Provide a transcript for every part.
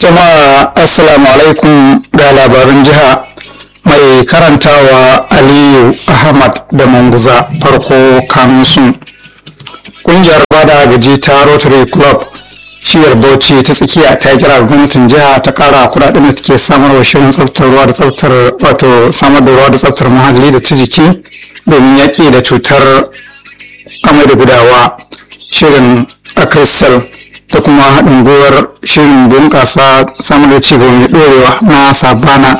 jama'a assalamu alaikum ga labarin jiha mai karantawa aliyu ahmad da manguza farko kanunsu kungiyar bada gaji ta rotary club shiyar bauchi ta tsakiya ta kira gwamnatin jiha ta kara kudaden da take samarwa shirin tsaftar ruwa da tsaftar wato samar da ruwa da tsaftar muhalli da ta jiki domin yaƙi da cutar amai da gudawa shirin a crystal da kuma haɗin gwiwar shirin bunƙasa samar da cigaba mai ɗorewa na sabana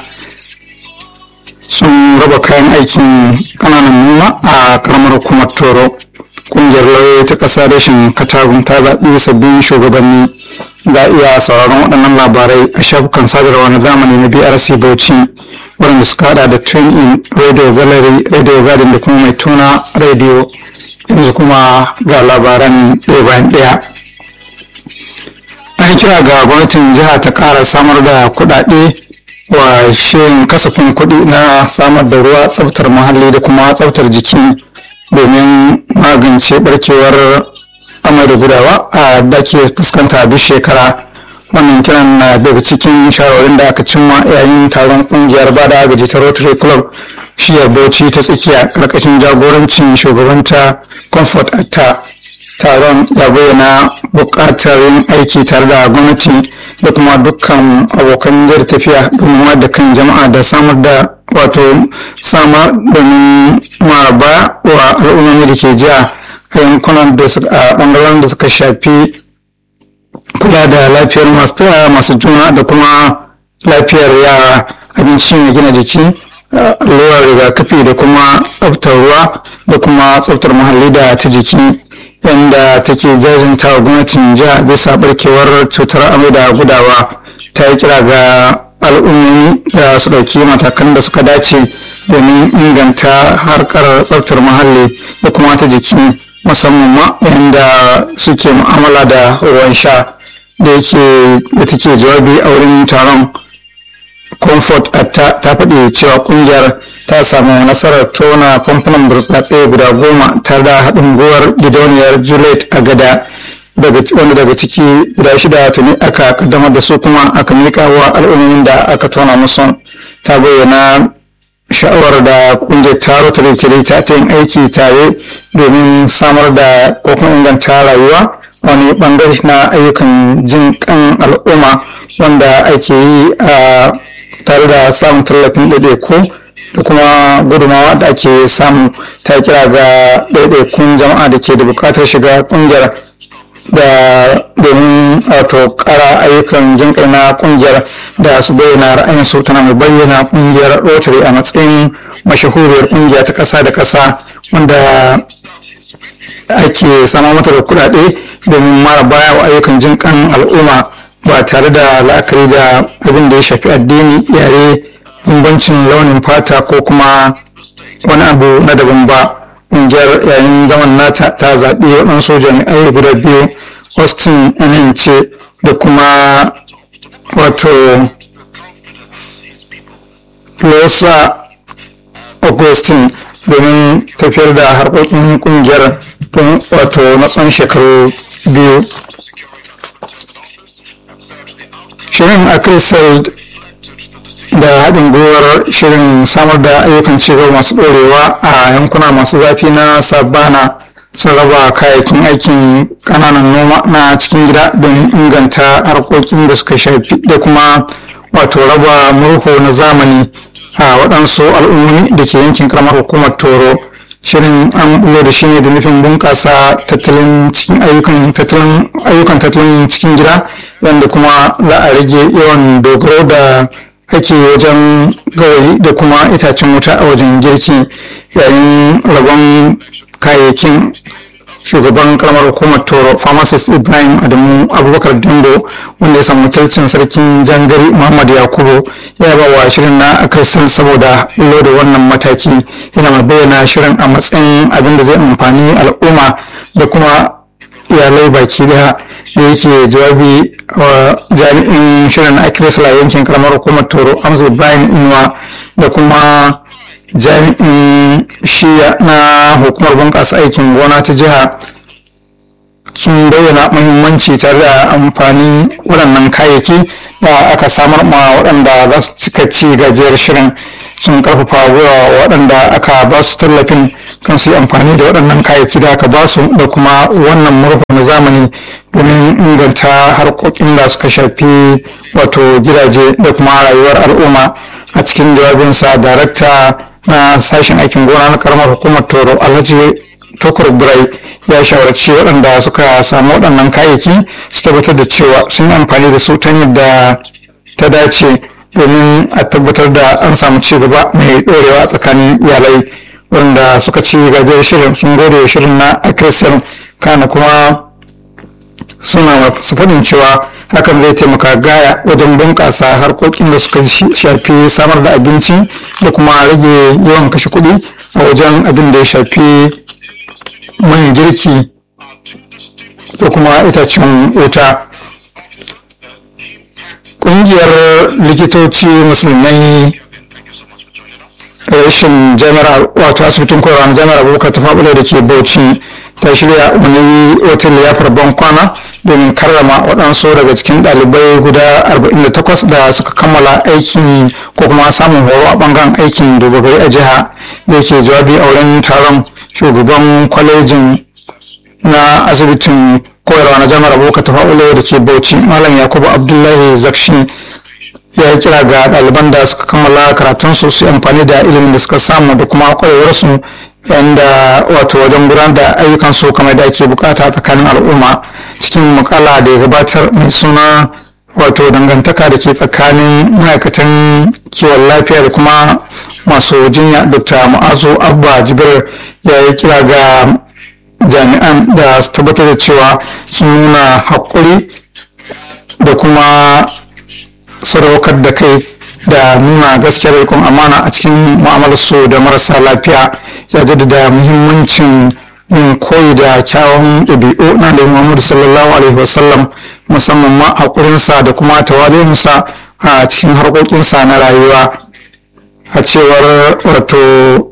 sun raba kayan aikin ƙananan noma a karamar hukumar toro ƙungiyar lauyoyi ta ƙasa rashin katagun ta zaɓi sabbin shugabanni ga iya sauraron waɗannan labarai a shafukan sadarwa na zamani na brc bauchi waɗanda suka haɗa da twin in radio gallery radio garden da kuma mai tuna radio yanzu kuma ga labaran ɗaya bayan ɗaya an kira ga gwamnatin jiha ta ƙara samar da kuɗaɗe wa shirin kasafin kuɗi na samar da ruwa tsaftar muhalli da kuma tsaftar jiki domin magance barkewar amai da gudawa a da ke fuskanta duk shekara wannan kiran na daga cikin shawarwarin da aka cimma yayin taron kungiyar bada agaji ta rotary club shiyar bauchi ta tsakiya karkashin jagorancin shugabanta comfort atta taron ya bayyana buƙatar yin aiki tare da gwamnati da kuma dukkan abokan jar tafiya domin da kan jama'a da samar da wato samar domin maraba wa al'ummomi da ke jiya a yankunan da a bangaren da suka shafi kula da lafiyar masu juna da kuma lafiyar yara abinci mai gina jiki allurar rigakafi da kuma tsaftar ruwa da kuma tsaftar muhalli da ta jiki yadda take jajinta wa gwamnatin jiha bisa barkewar cutar amai da gudawa ta yi kira ga al'ummomi da su ɗauki matakan da suka dace domin inganta harkar tsaftar muhalli da kuma ta jiki musamman ma yadda suke mu'amala da ruwan sha da yake da take jawabi a wurin taron comfort ta faɗi cewa ƙungiyar ta samu nasarar tona famfunan burtsatse guda goma tare da haɗin gwiwar gidauniyar juliet a gada wanda daga ciki guda shida tuni aka kaddamar da su kuma aka miƙa wa al'ummomin da aka tona musu ta bayyana sha'awar da kungiyar taro ta rikiri ta ta yin aiki tare domin samar da ko kuma inganta rayuwa wani bangare na ayyukan jin kan al'umma wanda ake yi a tare da samun tallafin ɗaiɗaiku da kuma gudumawa da ake samu ta kira ga ɗaiɗaikun jama'a da ke da buƙatar shiga ƙungiyar da domin wato ƙara ayyukan jin kai na ƙungiyar da su bayyana ra'ayinsu tana mai bayyana ƙungiyar rotary a matsayin mashahuriyar ƙungiya ta ƙasa da ƙasa wanda ake sama mata da kuɗaɗe domin mara baya wa ayyukan jin kan al'umma ba tare da la'akari da abin da ya shafi addini yare bambancin launin fata ko kuma wani abu na daban ba ƙungiyar yayin zaman nata ta zaɓi waɗansu jami'ai guda biyu austin ce da kuma wato losa augustin domin tafiyar da harkokin ƙungiyar wato na tsawon shekaru biyu shirin a da haɗin gwiwar shirin samar da ayyukan cigaba masu ɗorewa a yankuna masu zafi na sabana sun raba kayayyakin aikin ƙananan noma na cikin gida don inganta harkokin da suka shafi da kuma wato raba murhu na zamani a waɗansu al'ummomi da ke yankin karamar hukumar toro shirin an bulo da shi ne da nufin bunƙasa tattalin cikin ayyukan tattalin ayyukan tattalin cikin gida yadda kuma za a rage yawan dogaro da ake wajen gawayi da kuma itacen wuta a wajen girki yayin rabon kayayyakin shugaban karamar hukumar toro pharmacist ibrahim adamu abubakar dambo wanda ya samu wakilcin sarkin jangari muhammad yakubu ya ba wa shirin na akrisan saboda lo da wannan mataki yana mai bayyana shirin a matsayin abin da zai amfani al'umma da kuma iyalai baki daya da yake jawabi wa jami'in shirin na akirisla yankin karamar hukumar toro amsa ibrahim inuwa da kuma jami'in shiya na hukumar bunƙasa aikin gona ta jiha sun bayyana muhimmanci tare da amfanin waɗannan kayayyaki da aka samar ma waɗanda za su cika ci gajiyar shirin sun karfafa gwiwa waɗanda aka ba su tallafin kan su yi amfani da waɗannan kayayyaki da aka ba su da kuma wannan murhu na zamani domin inganta harkokin da suka shafi wato gidaje da kuma rayuwar al'umma a cikin jawabinsa darakta na sashen aikin gona na karamar hukumar toro alhaji tokur birai ya shawarci waɗanda suka samu waɗannan kayayyaki su tabbatar da cewa sun yi amfani da su ta yadda ta dace domin a tabbatar da an samu ci gaba mai ɗorewa tsakanin iyalai wanda suka ci gajiyar shirin sun gode shirin na akrisal kana kuma suna su faɗin cewa hakan zai taimaka gaya wajen bunƙasa harkokin da suka shafi samar da abinci da kuma rage yawan kashe kuɗi a wajen abin da ya shafi man girki da kuma itacen wuta ƙungiyar likitoci musulmai rashin jami'ar wato asibitin koyarwa na jami'ar abubakar ta faɓula da ke bauchi ta shirya wani wata liyafar ban kwana domin karrama waɗansu daga cikin ɗalibai guda 48 da suka kammala aikin ko kuma samun horo a ɓangaren aikin dogari a jiha da ke jawabi a wurin taron shugaban kwalejin na asibitin koyarwa na jami'ar abubakar ta faɓula da ke bauchi malam yakubu abdullahi zakshi ya yi kira ga ɗaliban da suka kammala karatun su su amfani da ilimin da suka samu da kuma kwarewarsu yadda wato wajen gudanar da ayyukan su kamar da ake bukata tsakanin al'umma cikin mukala da ya gabatar mai suna wato dangantaka da ke tsakanin ma'aikatan kiwon lafiya da kuma masu jinya dr ma'azu abba jibir ya yi kira ga jami'an da su tabbatar da cewa sun nuna haƙuri da kuma sadaukar da kai da nuna gaskiyar rikon amana a cikin mu'amalarsu da marasa lafiya ya jaddada muhimmancin yin koyi da kyawun ɗabi'u na da muhammadu sallallahu alaihi wasallam musamman ma haƙurinsa da kuma tawalinsa a cikin harkokinsa na rayuwa a cewar wato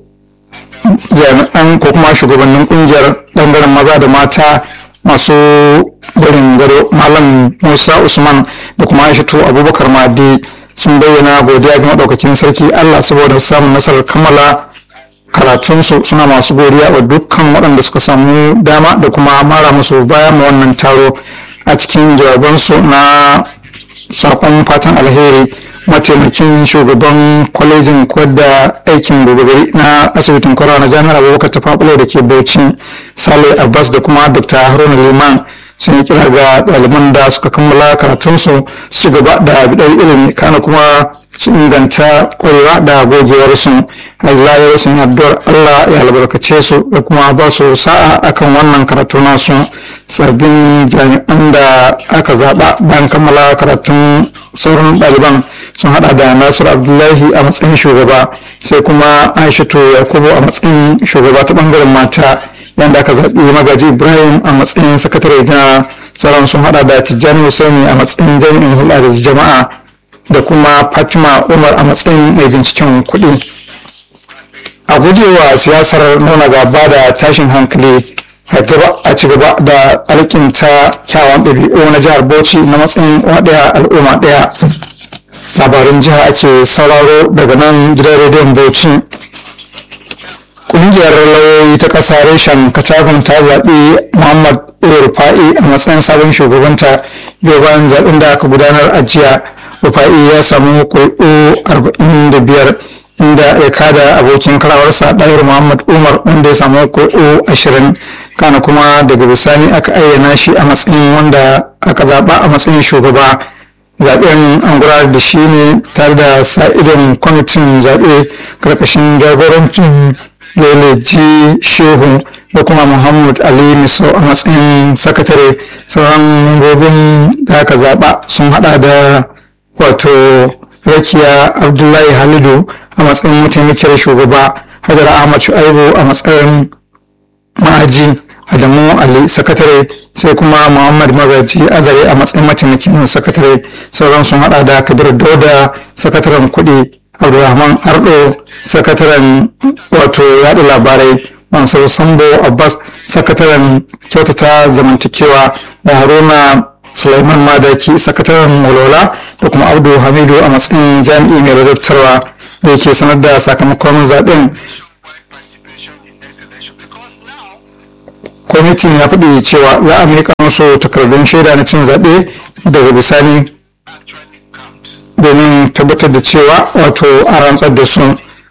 jami'an ko kuma shugabannin ƙungiyar ɓangaren maza da mata masu barin gado malam musa usman da kuma aishatu abubakar madi sun bayyana godiya ga maɗaukakin sarki allah saboda samun nasarar kammala karatunsu suna masu godiya wa dukkan waɗanda suka samu dama da kuma mara musu baya ma wannan taro a cikin jawabansu na sakon fatan alheri mataimakin shugaban kwalejin koyar da aikin dogari na asibitin kwarawa na jami'ar abubakar ta fafulo da ke bauchi sale abbas da kuma dr haruna liman sun yi kira ga ɗaliban da suka kammala karatunsu su gaba da bidar ilimi kana kuma su inganta ƙwarewa da gogewarsu Allah ya sun addu'ar Allah ya albarkace su da kuma ba su sa'a akan wannan karatu nasu sabbin jami'an da aka zaɓa bayan kammala karatun sauran ɗaliban sun hada da Nasiru Abdullahi a matsayin shugaba sai kuma Aishatu Yakubu a matsayin shugaba ta bangaren mata yadda aka zaɓi magaji ibrahim a matsayin sakatare na sauran sun hada da tijjani husaini a matsayin jami'in hulɗa da jama'a da kuma fatima umar a matsayin mai binciken kuɗi a gujewa siyasar nuna gaba da tashin hankali a ci gaba da alkinta kyawun ɗabi'u na jihar bauchi na matsayin waɗaya al'umma ɗaya labarin jiha ake sauraro daga nan gidan rediyon bauchi kungiyar lauyoyi ta ƙasa reshen katagun ta zaɓi muhammad rufa'i a matsayin sabon shugabanta yau bayan zaɓen da aka gudanar a jiya rufa'i ya samu kuri'u 45 inda ya kada abokin karawarsa ɗayar muhammad umar wanda ya samu kuri'u 20 kana kuma daga bisani aka ayyana shi a matsayin wanda aka zaɓa a matsayin shugaba zaɓen an gudanar da shi ne tare da sa'idin kwamitin zaɓe karkashin jagorancin leleji shehu da kuma muhammad ali miso a matsayin sakatare sauran mambobin da aka zaɓa sun hada da wato rakiya abdullahi halidu a matsayin mataimakiyar shugaba hajar ahmad shu'aibu a matsayin ma'aji adamu ali sakatare sai kuma muhammad magaji azare a matsayin mataimakin sakatare sauran sun hada da kabir dauda sakataren kuɗi abdulrahman ardo sakataren wato yaɗa labarai mansur sambo abbas sakataren kyautata zamantakewa da haruna Sulaiman Madaki sakataren walwala da kuma Abdu Hamidu a matsayin jami'i mai ladabtarwa da yake sanar da sakamakon zaben kwamitin ya faɗi cewa za a miƙa musu takardun shaida na cin zaɓe daga bisani domin tabbatar da cewa wato a rantsar da su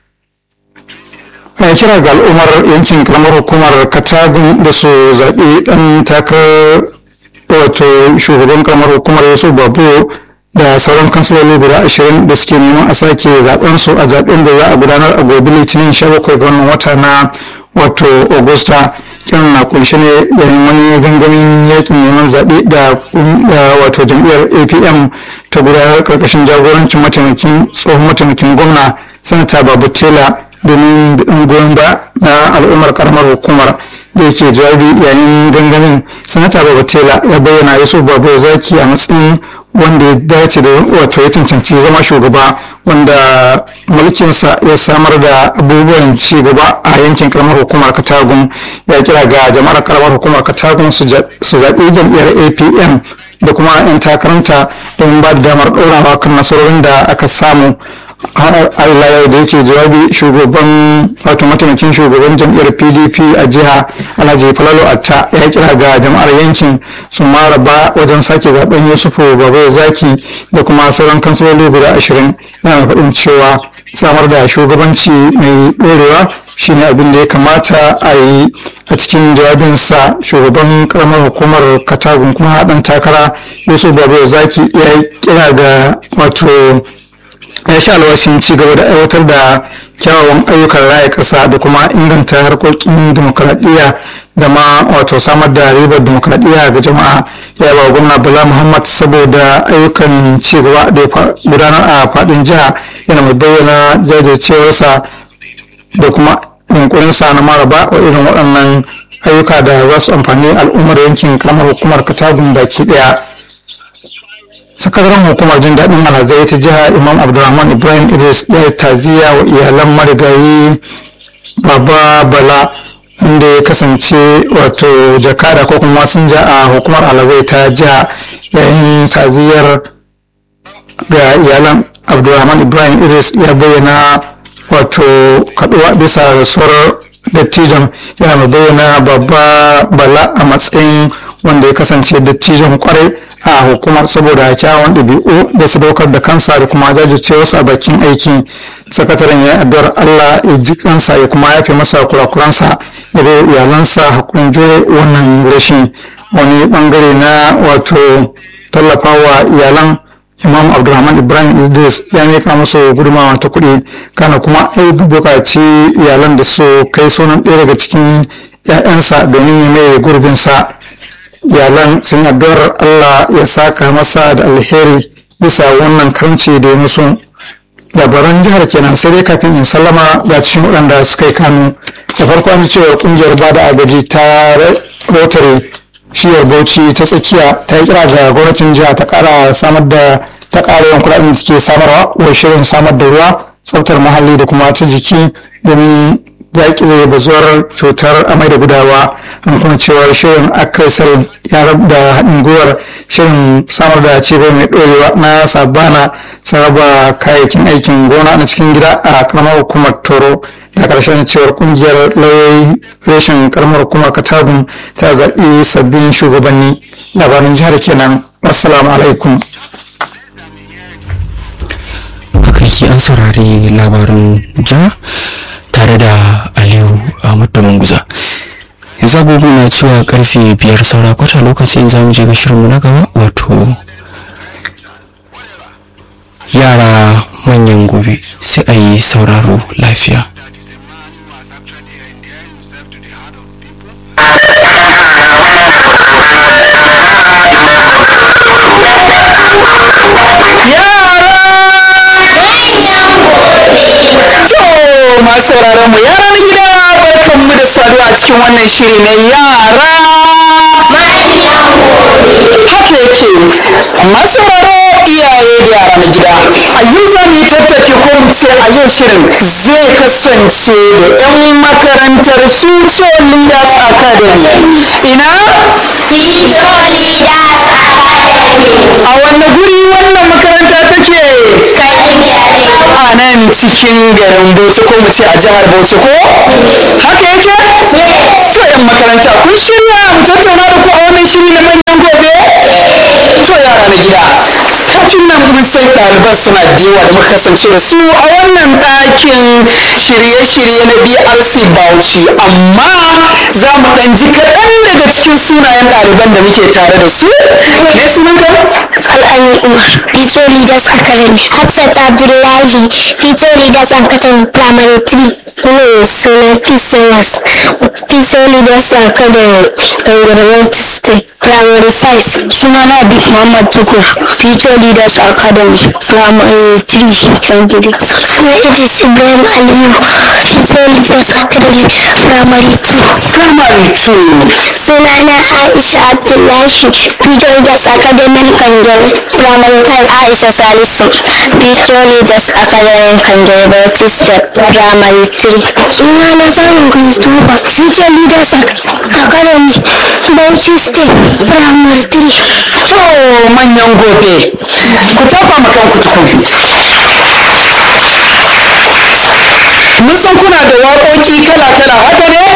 a kira ga al'ummar yankin karamar hukumar katagun da su zaɓi ɗan takarar wato shugaban karamar hukumar yusuf babu da sauran kansiloli guda ashirin da suke neman a sake zaben su a zaben da za a gudanar a gobe litinin 17 ga wannan wata na wato augusta kiran na kunshe ne yayin wani gangamin yakin neman zaɓe da wato jam'iyyar apm ta gudanar karkashin jagorancin mataimakin tsohon mataimakin gwamna sanata babu tela domin biɗin goyon ba na al'ummar karamar hukumar da yake jawabi yayin gangamin sanata babatela ya bayyana yusuf babu zaki a matsayin wanda ya dace da wato ya cancanci zama shugaba wanda mulkinsa ya samar da abubuwan ci gaba a yankin karamar hukumar katagun ya kira ga jama'ar karamar hukumar katagun su zaɓi jam'iyyar apm da kuma 'yan takaranta don ba da damar ɗorawa kan nasarorin da aka samu Allah yau da yake jawabi shugaban wato mataimakin shugaban jam'iyyar pdp a jiha alhaji falalo atta ya kira ga jama'ar yankin su maraba wajen sake zaben yusufu babu zaki da kuma sauran kansiloli guda ashirin yana faɗin cewa samar da shugabanci mai ɗorewa shine abin da ya kamata a yi a cikin jawabinsa shugaban karamar hukumar katagun kuma haɗin takara yusuf babu zaki ya kira ga wato ya sha alwashin ci gaba da aiwatar da kyawawan ayyukan raya ƙasa da kuma inganta harkokin dimokuraɗiyya da ma wato samar da ribar dimokuraɗiyya ga jama'a ya ba gwamna bala muhammad saboda ayyukan ci gaba da gudanar a faɗin jiha yana mai bayyana jajircewarsa da kuma yunkurinsa na maraba wa irin waɗannan ayyuka da za su amfani al'ummar yankin karamar hukumar katagun baki ɗaya sakataren hukumar jin daɗin alhazai ta jiha imam abdulrahman ibrahim idris ya yi taziya wa iyalan marigayi baba bala inda ya kasance wato jakada ko kuma masinja a hukumar alhazai ta jiha yayin taziyar ga iyalan abdulrahman ibrahim idris ya bayyana wato kaduwa bisa rasuwar dattijon yana mai bayyana babba bala a matsayin wanda ya kasance dattijon kwarai a hukumar saboda kyawun ɗabi'u da sadaukar da kansa da kuma jajircewarsa a bakin aiki sakataren ya addu'ar allah ya ji kansa ya kuma yafe masa kurakuransa ya bai iyalansa hakurin jure wannan rashin wani bangare na wato tallafawa iyalan imam abdulrahman ibrahim idris ya mika musu gudunmawa ta kuɗi kana kuma ya buƙaci iyalan da su kai sunan ɗaya daga cikin 'ya'yansa domin ya mai gurbinsa iyalan sun addu'ar allah ya saka masa da alheri bisa wannan karanci da ya musu labaran jihar kenan sai dai kafin in sallama ga cikin waɗanda suka yi kanu da farko an ji cewa ƙungiyar bada agaji ta rotary shiyar bauchi ta tsakiya ta yi kira ga gwamnatin jiha ta kara samar da ta kara yawan kuɗaɗen da take samarwa wa shirin samar da ruwa tsaftar muhalli da kuma ta jiki domin yaƙile bazuwar cutar amai da gudawa an kuma cewar shirin akrisal ya da haɗin gwiwar shirin samar da cigaba mai ɗorewa na sabana sun raba kayayyakin aikin gona na cikin gida a karamar hukumar toro da ƙarshen cewar ƙungiyar lauyoyi reshen karamar hukumar katabun ta zaɓi sabbin shugabanni labarin jihar kenan assalamu alaikum kai an saurari labarin ja tare da aliyu ahmad da manguza yanzu agogo na cewa karfe biyar saura kwata lokacin za mu je ga shirinmu na gaba wato yara manyan gobe sai a yi sauraro lafiya masu sauraron mu yaran gida barkan mu da saduwa a cikin wannan shiri na yara haka yake masu sauraro iyaye da yara na gida a yau za mu yi tattaki ko mu ce a yau shirin zai kasance da 'yan makarantar Future Leaders Academy. Ina? A wanne guri wannan makaranta take? A nan cikin garin Bauchi ko mu ce a jihar Bauchi ko? Haka yake? To 'yan makaranta kun shirya mu tattauna da ku a wannan shiri na manyan gobe? To yara na gida. Kafin nan mun san ɗaliban suna da yawa da muka kasance da su a wannan ɗakin shirye-shirye na BRC Bauchi amma za mu ɗan ji kaɗan daga cikin sunayen ɗaliban da muke tare da su. Me sunanka? Al'amin Umar, Future Leaders Academy. Hafsat Abdullahi, Future Leaders Academy Primary 3. Mai suna Peace Singers, Future Leaders Academy, Gangarwar State. Primary 5. Sunana Abib Muhammad Tukur, Future Leaders Academy Primary 3. Gangarwar. Suna Idris Ibrahim Aliyu, Future Leaders Academy Primary 2. Primary 2. Sunana Aisha Abdullahi, Future Leaders Academy Kangare, Primary 5 Aisha Salisu, Future Leaders Academy Kangare Bauchi Step, Primary 3. Sunana Samun Christopher, Future Leaders Academy Bauchi Step, Primary 3. To manyan gobe. Ku tafa ma kanku tukun. Mun san kuna da waƙoƙi kala-kala haka ne?